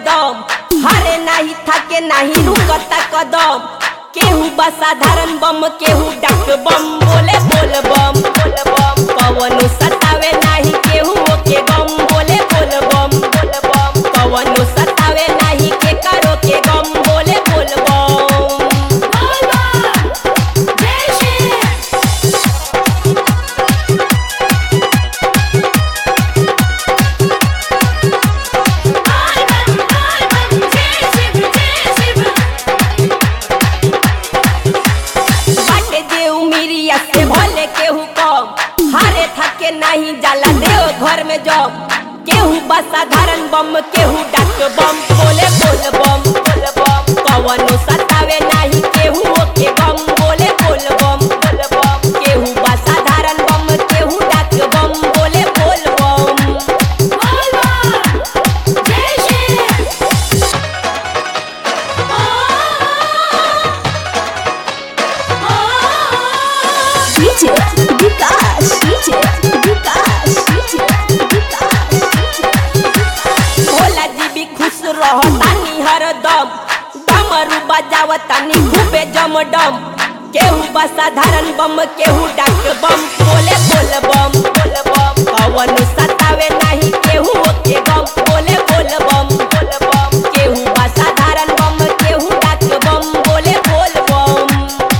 कदम हारे नाही थाके नाही रुकता कदम केहू बा साधारण बम केहू डाक बम बोले बोल बम बोल बम कवनो सतावे नाही केहू ओके गम बोले बोल बम बोल बम कवनो सतावे नाही के करो के गम बोले बोल बम बाटे देव मिरिया से भले केहू कम हारे थके नहीं जाला देव घर में जब केहू बा साधारण बम केहू डाक बम बोले बोल बम बोल बम कवनो सतावे नहीं केहू ओके बम बोले बोल बम बोल बम केहू बा साधारण बम केहू डाक बम बोले बोल बम DJ Vikas, DJ Vikas, DJ Vikas, Bhola जी भी खुश रहतानी हरदम डमरू बजावतानी खूबे जमडम केहू बा साधारण बम केहू डाक बम बोले बोल बम बोल बम कवन सतावे नहीं केहू ओके गम बोले बोल बम बोल बम केहू बा साधारण बम केहू डाक बम बोले बोल बम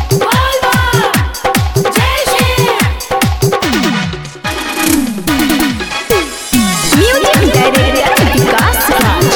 Music Director Vikas Raj.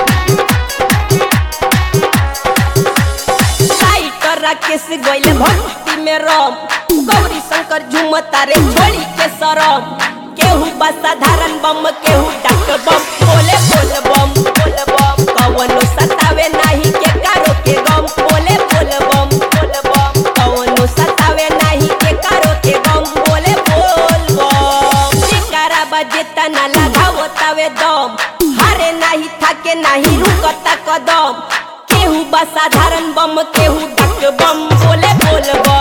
साई कर राकेश गइल भक्ति में रम गौरी शंकर झुमता रे छोड़ी के सरम केहू बा साधारण बम केहू डाक बम बोले बोल बम बोल बम कवनो सतावे नाही के कारो के गम बोले बोल बम बोल बम कवनो सतावे नाही के कारो के गम बोले बोल बम शिकारा बजे तना लगावो तावे दम हारे नाही थाके नाही रुकता कदम केहू बा साधारण बम केहू डाक बम बोले बोल बम